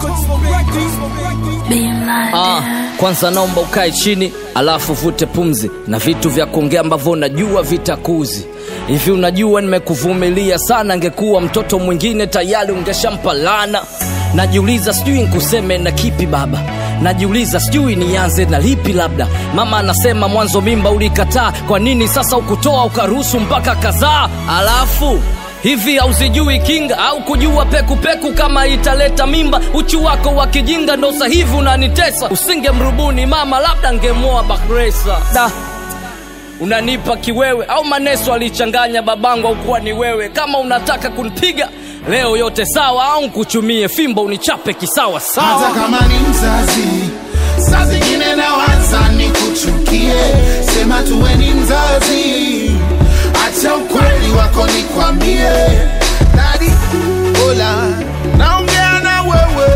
Ah, kwanza naomba ukae chini alafu vute pumzi na vitu vya kuongea ambavyo unajua vitakuzi hivi unajua nimekuvumilia sana ngekuwa mtoto mwingine tayari ungeshampa lana najiuliza sijui nkuseme na kipi baba najiuliza sijui nianze na lipi labda mama anasema mwanzo mimba ulikataa kwa nini sasa ukutoa ukaruhusu mpaka kazaa alafu hivi hauzijui kinga au kujua pekupeku peku kama italeta mimba uchu wako wa kijinga ndo sahivi unanitesa usingemrubuni mama labda ngemoa bakresa da unanipa kiwewe au maneso alichanganya babangu au kuwa ni wewe kama unataka kunipiga leo yote sawa au nkuchumie fimbo unichape kisawa hata sawa kama ni mzazi saa zingine nawaza ni kuchukie sema tuwe ni mzazi acha ukweli wako nikwambie dadi ola naongea na wewe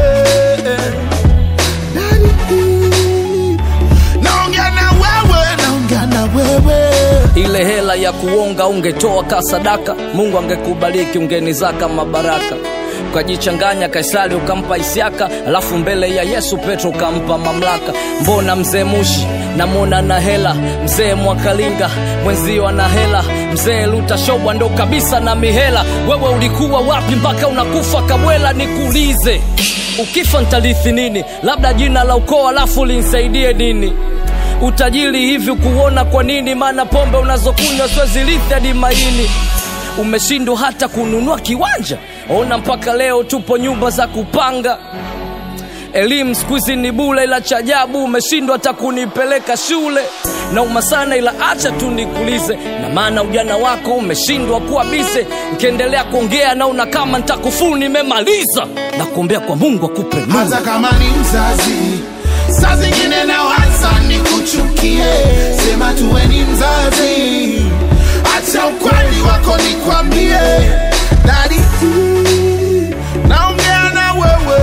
Daddy, naongea na wewe naongea na wewe ile hela ya kuonga ungetoa ka sadaka mungu angekubariki ungenizaka mabaraka ukajichanganya kaisari ukampa isiaka alafu mbele ya yesu petro ukampa mamlaka mbona mzee mushi namwona na hela mzee mwakalinga mwenzio ana hela mzee lutashobwa ndo kabisa na mihela wewe ulikuwa wapi mpaka unakufa kabwela nikuulize ukifa ntalithi nini labda jina la ukoo alafu linsaidie nini utajiri hivi kuona kwa nini maana pombe unazokunywa siwezilithi hadi maini umeshindwa hata kununua kiwanja ona mpaka leo tupo nyumba za kupanga elimu siku hizi ni bule ila cha ajabu umeshindwa hata kunipeleka shule nauma sana ila acha tu nikulize na maana ujana wako umeshindwa kuwa bize nkiendelea kuongea naona kama ntakufuru nimemaliza na kuombea kwa mungu akupe nuru hata kama ni mzazi saa zingine nawaza ni kuchukie sema tuwe ni mzazi acha ukweli wako nikwambie dadi naongea na wewe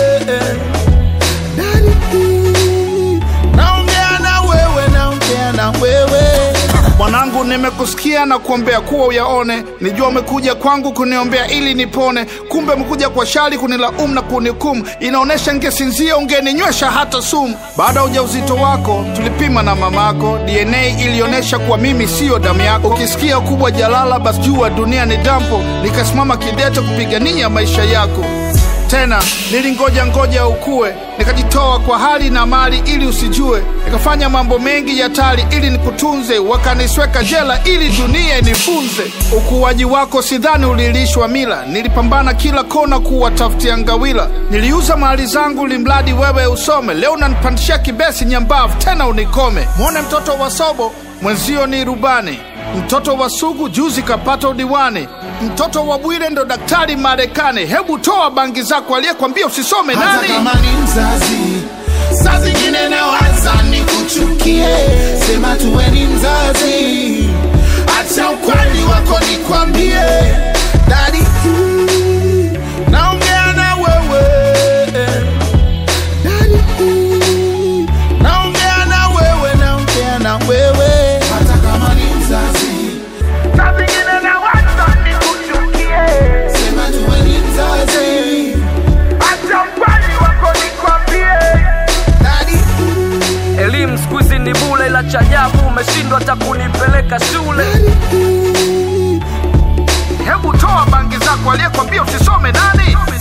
Daddy, naongea na wewe naongea na wewe mwanangu nimekusikia na kuombea kuwa uyaone nijua umekuja kwangu kuniombea ili nipone kumbe umekuja kwa shari kunilaumu na kunihukumu inaonyesha ngesinzia ungeninywesha hata sumu baada ya ujauzito wako tulipima na mamako dna ilionyesha kuwa mimi siyo damu yako ukisikia ukubwa jalala basi jua dunia ni dampo nikasimama kidete kupigania maisha yako tena nilingoja ngoja ukue nikajitoa kwa hali na mali ili usijue nikafanya mambo mengi ya tali ili nikutunze wakanisweka jela ili dunia inifunze ukuaji wako sidhani ulilishwa mila nilipambana kila kona kuwatafutia ngawila niliuza mali zangu limradi wewe usome leo unanipandishia kibesi nyambavu tena unikome mwone mtoto wa sobo mwenzio ni rubani mtoto wa sugu juzi kapata udiwani mtoto wa bwire ndo daktari marekani hebu toa bangi zako aliyekwambia usisome hata nani kama ni mzazi saa zingine nawaza ni kuchukie sema tuwe ni mzazi acha ukweli wako nikwambie dadi naongea na wewe Daddy, naongea na wewe naongea na wewe hata kama ni mzazi saa zingine nawaza ni kuchukie sema tuwe ni mzazi acha ukweli wako nikwambie dadi elimu siku hizi ni bule ila cha ajabu umeshindwa hata kunipeleka shule hebu toa bangi zako aliyekwambia usisome nani